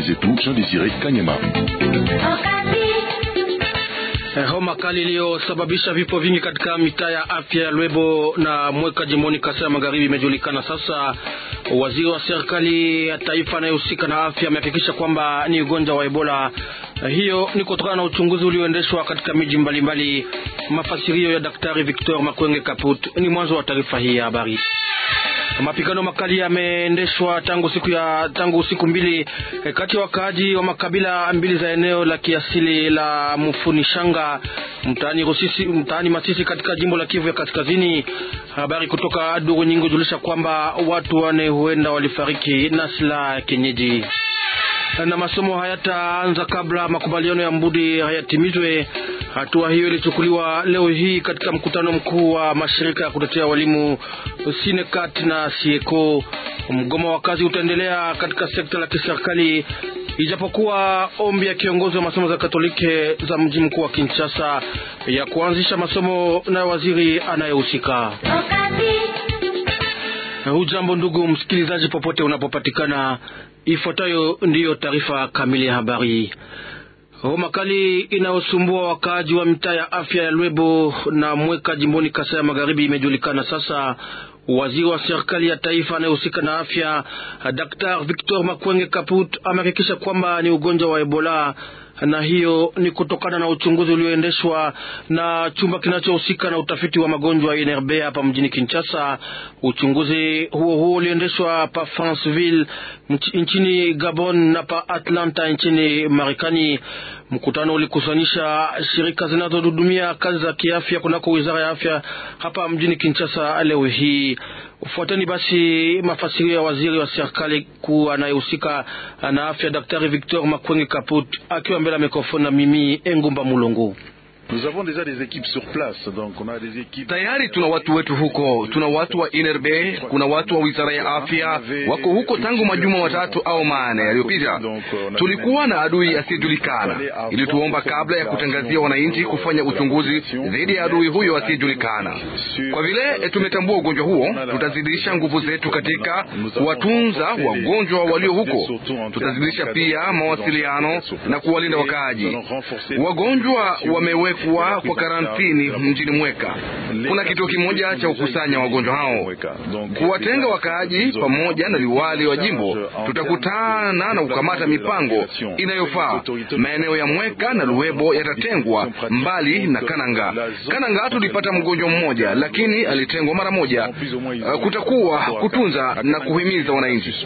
zetu Jean Desire Kanyama. Homa kali iliyosababisha vifo vingi katika mitaa ya afya ya Lwebo na Mweka jimboni Kasai ya Magharibi imejulikana sasa. Waziri wa serikali ya taifa anayehusika na afya amehakikisha kwamba ni ugonjwa wa Ebola. Hiyo ni kutokana na uchunguzi ulioendeshwa katika miji mbalimbali. Mafasirio ya Daktari Victor Makwenge Kaput ni mwanzo wa taarifa hii ya habari. Mapigano makali yameendeshwa tangu siku ya tangu siku mbili kati ya wakaaji wa makabila mbili za eneo la kiasili la Mufunishanga mtaani Rusisi, mtaani Masisi katika jimbo la Kivu ya Kaskazini. Habari kutoka duru nyingi hujulisha kwamba watu wane huenda walifariki na silaha ya kienyeji na masomo hayataanza kabla makubaliano ya Mbudi hayatimizwe. Hatua hiyo ilichukuliwa leo hii katika mkutano mkuu wa mashirika ya kutetea walimu Sinekat na Sieko. Mgomo wa kazi utaendelea katika sekta la kiserikali ijapokuwa ombi ya kiongozi wa masomo za Katolike za mji mkuu wa Kinshasa ya kuanzisha masomo na waziri anayehusika. Hujambo ndugu msikilizaji, popote unapopatikana, ifuatayo ndiyo taarifa kamili ya habari. Homa kali inayosumbua wakaaji wa mitaa ya afya ya Lwebo na Mweka jimboni Kasai ya Magharibi imejulikana sasa. Waziri wa serikali ya taifa anayehusika na afya Dr. Victor Makwenge Kaput amehakikisha kwamba ni ugonjwa wa Ebola na hiyo ni kutokana na uchunguzi ulioendeshwa na chumba kinachohusika na utafiti wa magonjwa INRB hapa mjini Kinshasa. Uchunguzi huo huo uliendeshwa pa Franceville nchini Gabon na pa Atlanta nchini Marekani. Mkutano ulikusanisha shirika zinazohudumia kazi za kiafya kunako wizara ya afya hapa mjini Kinshasa leo hii. Fuateni basi mafasirio ya waziri wa serikali kuu anayehusika na afya Daktari Victor Makwenge Kaput akiwa mbele ya mikrofoni na mimi Engumba Mulongo. Tayari tuna watu wetu huko, tuna watu wa INRB, kuna watu wa wizara ya afya wako huko tangu majuma matatu au manne yaliyopita. Tulikuwa na adui asiyejulikana, ili tuomba kabla ya kutangazia wananchi kufanya uchunguzi dhidi ya adui huyo asiyejulikana. Kwa vile tumetambua ugonjwa huo, tutazidisha nguvu zetu katika kuwatunza wagonjwa walio huko. Tutazidisha pia mawasiliano na kuwalinda wakaaji. Wagonjwa wamewe kuwa kwa karantini mjini Mweka. Kuna kituo kimoja cha kukusanya wagonjwa hao, kuwatenga wakaaji pamoja na liwali wa jimbo. Tutakutana na kukamata mipango inayofaa. Maeneo ya Mweka na Luwebo yatatengwa mbali na Kananga. Kananga tulipata mgonjwa mmoja, lakini alitengwa mara moja. Uh, kutakuwa kutunza na kuhimiza wananchi.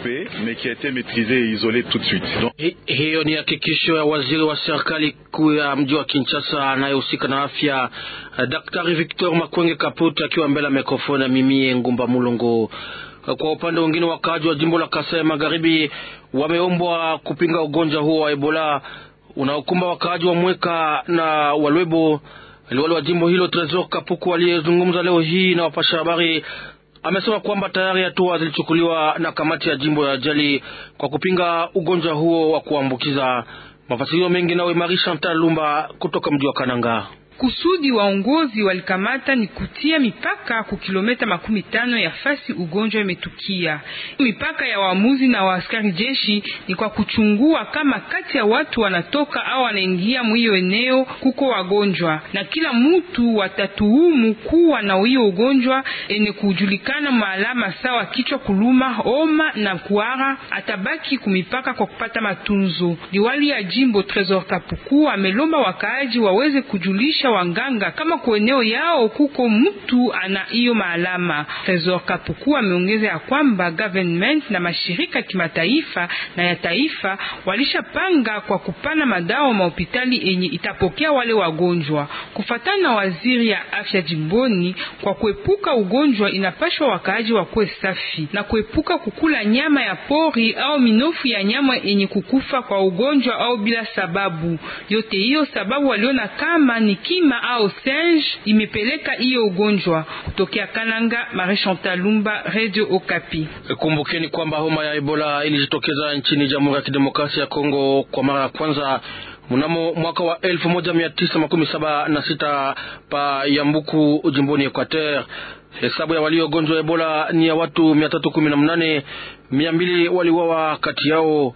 Hiyo ni hakikisho ya waziri wa serikali kuu ya mji wa Kinshasa anayehusika na afya Daktari Victor Makwenge Kaput akiwa mbele ya mikrofoni ya mimie Ngumba Mulongo. Kwa upande mwingine, wakaaji wa jimbo la Kasai Magharibi wameombwa kupinga ugonjwa huo wa Ebola unaokumba wakaaji wa Mweka na Walwebo. Liwali wa jimbo hilo Tresor Kapuku aliyezungumza leo hii na wapasha habari amesema kwamba tayari hatua zilichukuliwa na kamati ya jimbo ya ajali kwa kupinga ugonjwa huo wa kuambukiza. Mafasirio mengi nawe Marie Chantal Lumba kutoka mji wa Kananga. Kusudi waongozi walikamata ni kutia mipaka ku kilomita makumi tano ya fasi ugonjwa imetukia. Mipaka ya waamuzi na waaskari jeshi ni kwa kuchungua kama kati ya watu wanatoka au wanaingia mwiyo eneo kuko wagonjwa, na kila mutu watatuhumu kuwa na hiyo ugonjwa ene kujulikana maalama sawa kichwa kuluma, homa na kuara, atabaki kumipaka kwa kupata matunzo. Liwali ya jimbo Tresor Kapuku amelomba wakaaji waweze kujulisha wanganga kama kwa eneo yao kuko mtu ana hiyo maalama. Tresor Kapuku ameongeza ya kwamba government na mashirika kimataifa na ya taifa walishapanga kwa kupana madawa mahopitali enye itapokea wale wagonjwa. Kufatana na waziri ya afya jimboni, kwa kuepuka ugonjwa inapashwa wakaaji wakuwe safi na kuepuka kukula nyama ya pori au minofu ya nyama yenye kukufa kwa ugonjwa au bila sababu yote. Hiyo sababu waliona kama ni kima au singe imepeleka hiyo ugonjwa. Kutokea Kananga, Marie Chantal Lumba, Radio Okapi. Kumbukeni kwamba homa ya Ebola ilijitokeza nchini Jamhuri ya Kidemokrasia ya Kongo kwa mara ya kwanza mnamo mwaka wa elfu moja mia tisa makumi saba na sita pa Yambuku jimboni Equateur. Hesabu ya waliogonjwa Ebola ni ya watu mia tatu kumi na mnane mia mbili waliuawa kati yao.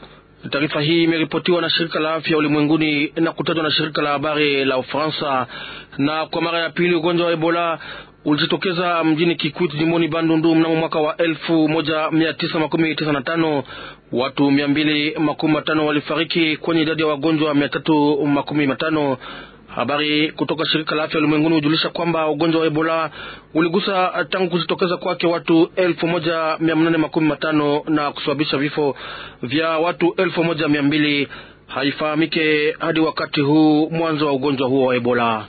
Taarifa hii imeripotiwa na shirika la afya ulimwenguni na kutajwa na shirika la habari la Ufaransa. Na kwa mara ya pili ugonjwa wa Ebola ulijitokeza mjini Kikwit jimboni Bandundu mnamo mwaka wa elfu moja mia tisa makumi tisa na tano. Watu mia mbili makumi matano walifariki kwenye idadi ya wagonjwa mia tatu makumi matano. Habari kutoka shirika la afya ulimwenguni hujulisha kwamba ugonjwa wa Ebola uligusa tangu kujitokeza kwake watu elfu moja mia nane makumi matano na kusababisha vifo vya watu elfu moja mia mbili. Haifahamike hadi wakati huu mwanzo wa ugonjwa huo wa Ebola.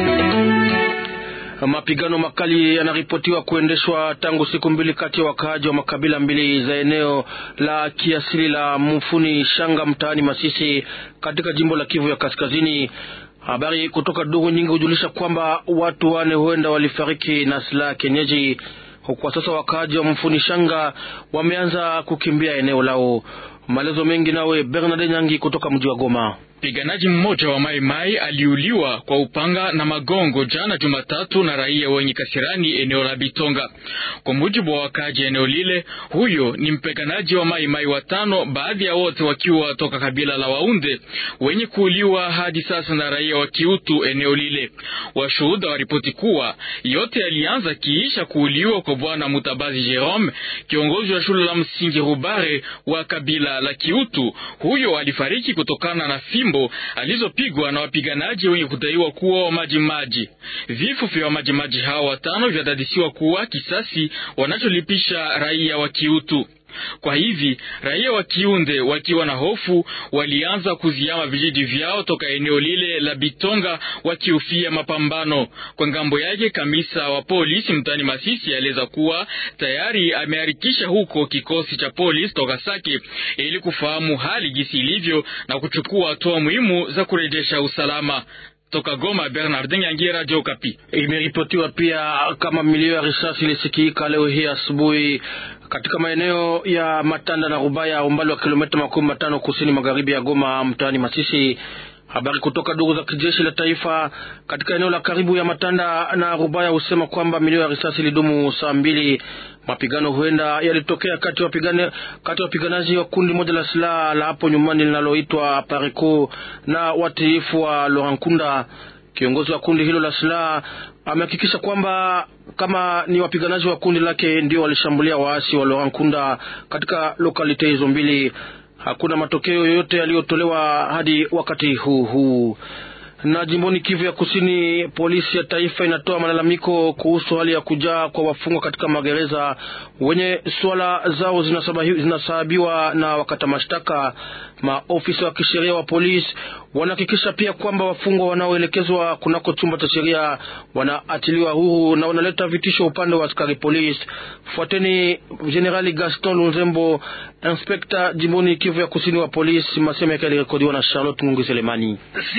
Mapigano makali yanaripotiwa kuendeshwa tangu siku mbili kati ya wakaaji wa makabila mbili za eneo la kiasili la Mufuni Shanga mtaani Masisi katika jimbo la Kivu ya Kaskazini. Habari kutoka duru nyingi hujulisha kwamba watu wane huenda walifariki na silaha kienyeji. Kwa sasa wakaaji wa Mfuni Shanga wameanza kukimbia eneo lao. Maelezo mengi nawe Bernard Nyangi kutoka mji wa Goma. Mpiganaji mmoja wa Mai Mai aliuliwa kwa upanga na magongo jana Jumatatu na raia wenye kasirani eneo la Bitonga. Kwa mujibu wa wakaji eneo lile, huyo ni mpiganaji wa Mai Mai watano, baadhi ya wote wakiwa toka kabila la Waunde wenye kuuliwa hadi sasa na raia wa Kiutu eneo lile. Washuhuda waripoti kuwa yote yalianza kiisha kuuliwa kwa bwana Mutabazi Jerome, kiongozi wa shule la msingi Rubare wa kabila la Kiutu. Huyo alifariki kutokana na fimbo alizopigwa na wapiganaji wenye kudaiwa kuwa wamajimaji. Vifo vya wamajimaji hao watano vyadadisiwa kuwa kisasi wanacholipisha raia wa Kiutu. Kwa hivi raia wa Kiunde wakiwa na hofu walianza kuziama vijiji vyao toka eneo lile la Bitonga wakihofia mapambano. Kwa ngambo yake, kamisa wa polisi mtani Masisi aeleza kuwa tayari ameharikisha huko kikosi cha polisi toka Sake ili kufahamu hali gisi ilivyo na kuchukua hatua muhimu za kurejesha usalama. Toka Goma, Bernardin Yangi, Radio Kapi. Imeripotiwa pia kama milio ya risasi ilisikika leo hii asubuhi katika maeneo ya Matanda na Rubaya, umbali wa kilomita makumi matano kusini magharibi ya Goma, mtaani Masisi. Habari kutoka duru za kijeshi la taifa katika eneo la karibu ya Matanda na Rubaya husema kwamba milio ya risasi ilidumu saa mbili. Mapigano huenda yalitokea kati ya wapiganaji wa kundi moja la silaha la hapo nyumbani linaloitwa Pareco na watiifu wa Lorankunda. Kiongozi wa kundi hilo la silaha amehakikisha kwamba kama ni wapiganaji wa kundi lake ndio walishambulia waasi wa Lorankunda katika lokalite hizo mbili. Hakuna matokeo yoyote yaliyotolewa hadi wakati huu huu. Na jimboni Kivu ya Kusini, polisi ya taifa inatoa malalamiko kuhusu hali ya kujaa kwa wafungwa katika magereza wenye swala zao zinasahabiwa na wakata mashtaka. Maofisa wa kisheria wa polisi wanahakikisha pia kwamba wafungwa wanaoelekezwa kunako chumba cha sheria wanaachiliwa huru na wanaleta vitisho upande wa askari polisi. Fuateni Jenerali Gaston Lunzembo, inspekta jimboni Kivu ya Kusini wa polisi. Masema yake yalirekodiwa na Charlotte Ngungi Selemani.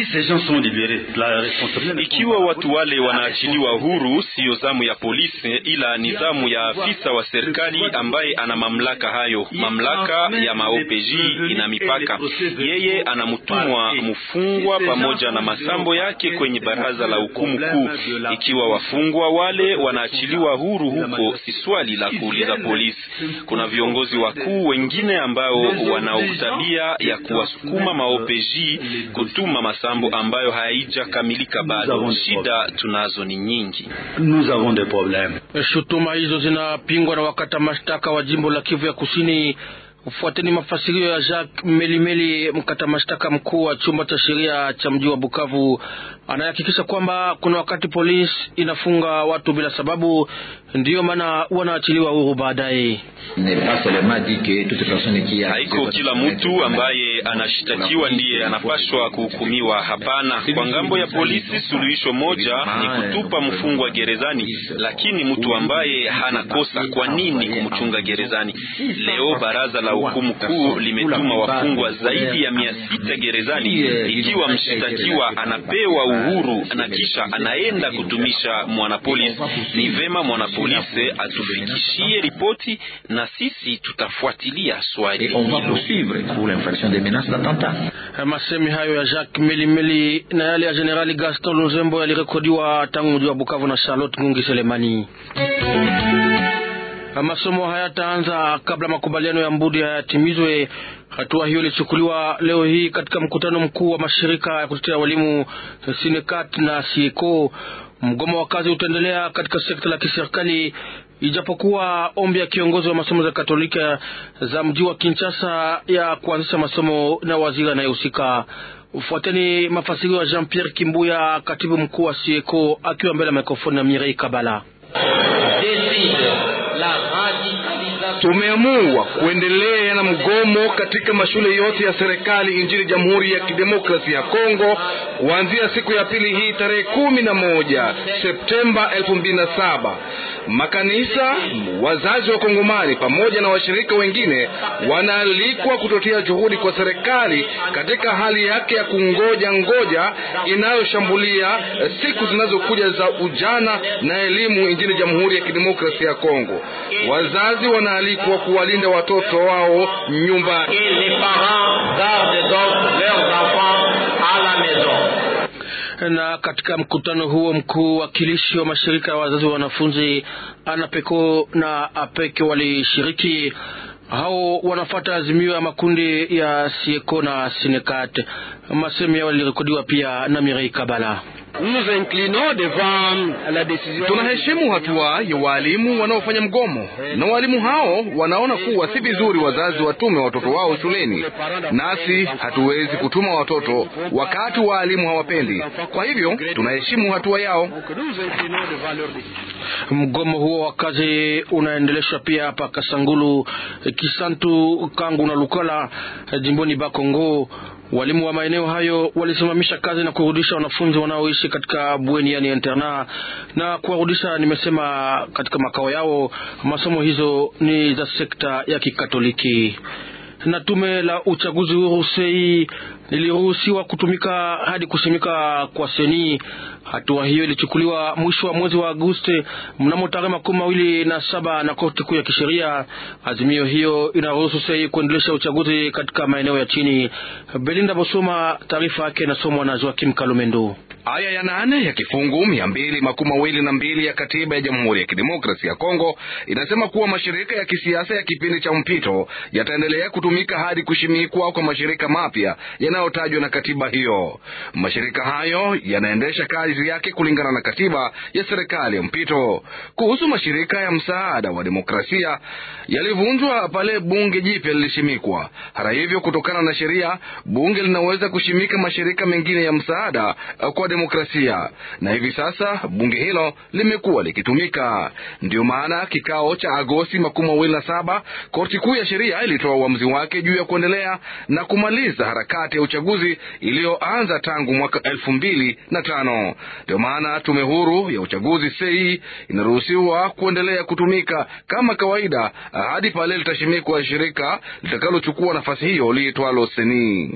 Ikiwa watu wale wanaachiliwa huru, siyo zamu ya polisi, ila ni zamu ya afisa wa serikali ambaye ana mamlaka hayo. Mamlaka ya maOPJ ina mipaka. Yeye anamtumwa mfungwa pamoja na masambo yake kwenye baraza la hukumu kuu. Ikiwa wafungwa wale wanaachiliwa huru huko, si swali la kuuliza polisi. Kuna viongozi wakuu wengine ambao wana tabia ya kuwasukuma maOPJ kutuma masambo ambayo haijakamilika bado. Shida tunazo ni nyingi. Shutuma hizo zinapingwa na wakata mashtaka wa jimbo la Kivu ya Kusini. Fuateni mafasirio ya Jacques Melimeli, mkata mashtaka mkuu wa chumba cha sheria cha mji wa Bukavu, anayehakikisha kwamba kuna wakati polisi inafunga watu bila sababu, ndiyo maana wanaachiliwa huru baadaye. Haiko kila mtu ambaye anashitakiwa ndiye anapashwa kuhukumiwa. Hapana, kwa ngambo ya polisi suluhisho moja ni kutupa mfungwa gerezani, lakini mtu ambaye hana kosa, kwa nini kumchunga gerezani? Leo baraza la hukumu kuu limetuma wafungwa zaidi ya mia sita gerezani. Ikiwa mshitakiwa anapewa uhuru na kisha anaenda kutumisha mwanapolisi, ni vema mwanapolisi atufikishie ripoti na sisi tutafuatilia swali hilo. Masemi hayo ya Jacques Melimeli na yale ya Generali Gaston Luzembo yalirekodiwa tangu mji wa Bukavu na Charlotte Ngungi Selemani. masomo hayataanza kabla makubaliano ya Mbudi hayatimizwe. Hatua hiyo ilichukuliwa leo hii katika mkutano mkuu wa mashirika ya kutetea walimu Sinekat na Sieko. Mgomo wa kazi utaendelea katika sekta la kiserikali ijapokuwa ombi ya kiongozi wa masomo za Katolika za mji wa Kinshasa ya kuanzisha masomo na waziri anayehusika. Ufuateni mafasirio ya Jean Pierre Kimbuya, katibu mkuu wa Sieko, akiwa mbele ya mikrofoni na Mirei Kabala. Tumeamua kuendelea na mgomo katika mashule yote ya serikali nchini Jamhuri ya Kidemokrasia ya Kongo kuanzia siku ya pili hii tarehe kumi na moja Septemba elfu mbili na saba. Makanisa, wazazi wa Kongomani pamoja na washirika wengine wanaalikwa kutotia juhudi kwa serikali katika hali yake ya kungoja ngoja inayoshambulia siku zinazokuja za ujana na elimu nchini Jamhuri ya Kidemokrasia ya Kongo. Wazazi wanaalikwa kuwalinda watoto wao nyumbani. Na katika mkutano huo mkuu, wakilishi wa mashirika ya wazazi wa wanafunzi Anapeko na Apeke walishiriki. Hao wanafata azimio ya makundi ya Sieko na Sinekat. Masemi yao yalirekodiwa pia na Mirei Kabala. Tunaheshimu hatua ya waalimu wanaofanya mgomo, na waalimu hao wanaona kuwa si vizuri wazazi watume watoto wao shuleni, nasi hatuwezi kutuma watoto wakati waalimu hawapendi. Kwa hivyo tunaheshimu hatua yao. Mgomo huo wa kazi unaendeleshwa pia hapa Kasangulu, Kisantu, Kangu na Lukala jimboni Bakongo. Walimu wa maeneo hayo walisimamisha kazi na kurudisha wanafunzi wanaoishi katika bweni yani internat, na kuwarudisha nimesema katika makao yao. Masomo hizo ni za sekta ya Kikatoliki na tume la uchaguzi huru sei liliruhusiwa kutumika hadi kusimika kwa seni. Hatua hiyo ilichukuliwa mwisho wa mwezi wa Agosti mnamo tarehe makumi mawili na saba na korti kuu ya kisheria. Azimio hiyo inaruhusu sei kuendelesha uchaguzi katika maeneo ya chini. Belinda Bosoma, taarifa yake inasomwa na Joakim Kalumendo. Aya ya nane ya kifungu mia mbili makumi mawili na mbili ya katiba ya Jamhuri ya Kidemokrasia ya Kongo inasema kuwa mashirika ya kisiasa ya kipindi cha mpito yataendelea kutumika hadi kushimikwa kwa mashirika mapya yanayotajwa na katiba hiyo. Mashirika hayo yanaendesha kazi yake kulingana na katiba ya serikali ya mpito. Kuhusu mashirika ya msaada wa demokrasia yalivunjwa pale bunge jipya lilishimikwa. Hata hivyo, kutokana na sheria, bunge linaweza kushimika mashirika mengine ya msaada kwa demokrasia, na hivi sasa bunge hilo limekuwa likitumika. Ndiyo maana kikao cha Agosti makumi mawili na saba korti kuu ya sheria ilitoa uamuzi wake juu ya kuendelea na kumaliza harakati ya uchaguzi iliyoanza tangu mwaka elfu mbili na tano. Ndio maana tume huru ya uchaguzi sei inaruhusiwa kuendelea kutumika kama kawaida hadi pale litashimikwa shirika litakalochukua nafasi hiyo liitwalo seni.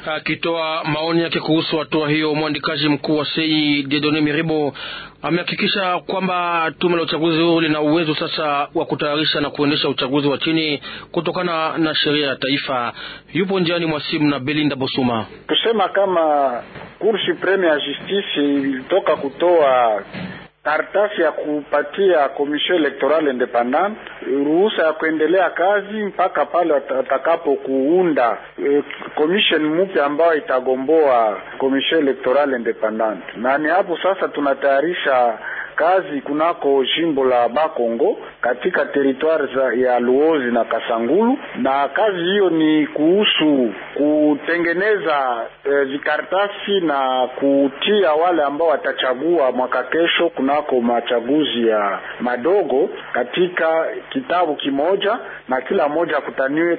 Akitoa maoni yake kuhusu hatua hiyo, mwandikaji mkuu wa sei Dedone Miribo amehakikisha kwamba tume la uchaguzi huu lina uwezo sasa wa kutayarisha na kuendesha uchaguzi wa chini kutokana na sheria ya taifa. Yupo njiani mwa simu na Belinda Bosuma. Kusema kama Cour Supreme ya Justice ilitoka kutoa karatasi ya kupatia Commission Electorale Independante ruhusa ya kuendelea kazi mpaka pale watakapo kuunda e, commission mpya ambayo itagomboa Commission Electorale Independante, na ni hapo sasa tunatayarisha kazi kunako jimbo la Bakongo katika teritwari ya Luozi na Kasangulu, na kazi hiyo ni kuhusu kutengeneza e, vikaratasi na kutia wale ambao watachagua mwaka kesho kunako machaguzi ya madogo katika kitabu kimoja, na kila mmoja akutaniwe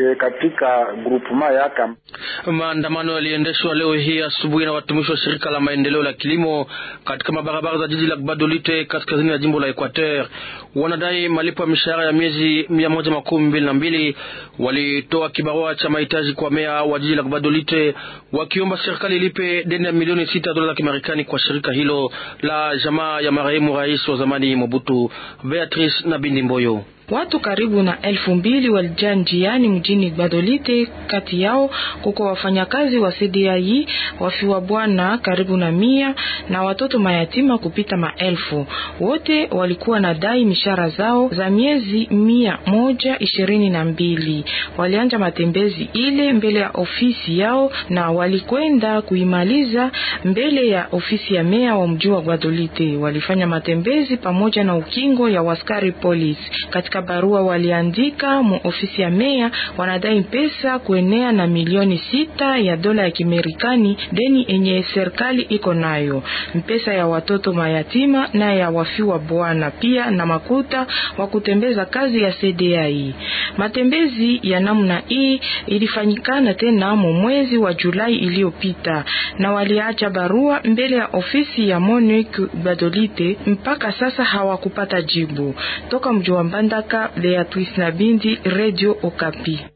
katika grupema yake. Maandamano yaliendeshwa leo hii asubuhi na watumishi wa shirika la maendeleo la kilimo katika mabarabara za jiji la Badolite kaskazini ya jimbo la Equateur. Wanadai malipo ya mishahara ya miezi mia moja makumi mbili na mbili. Walitoa kibarua cha mahitaji kwa meya wa jiji la Badolite wakiomba serikali ilipe deni ya milioni sita dola za Kimarekani kwa shirika hilo la jamaa ya marehemu rais wa zamani Mobutu. Beatrice na Bindi Mboyo Watu karibu na elfu mbili walijaa njiani mjini Gbadolite. Kati yao kuko wafanyakazi wa CDI, wafiwa bwana karibu na mia na watoto mayatima kupita maelfu. Wote walikuwa na dai mishara zao za miezi mia moja ishirini na mbili. Walianja matembezi ile mbele ya ofisi yao na walikwenda kuimaliza mbele ya ofisi ya meya wa mji wa Gbadolite. Walifanya matembezi pamoja na ukingo ya waskari polisi. Katika barua waliandika mu ofisi ya meya, wanadai pesa kuenea na milioni sita ya dola ya Kimerikani, deni enye serikali iko nayo, mpesa ya watoto mayatima na ya wafiwa bwana, pia na makuta wa kutembeza kazi ya CDI. Matembezi ya namna hii ilifanyikana tena mu mwezi wa Julai iliyopita, na waliacha barua mbele ya ofisi ya Monique Badolite. Mpaka sasa hawakupata jibu toka mji wa Mbandaka. Beatrice Nabindi, Radio Okapi.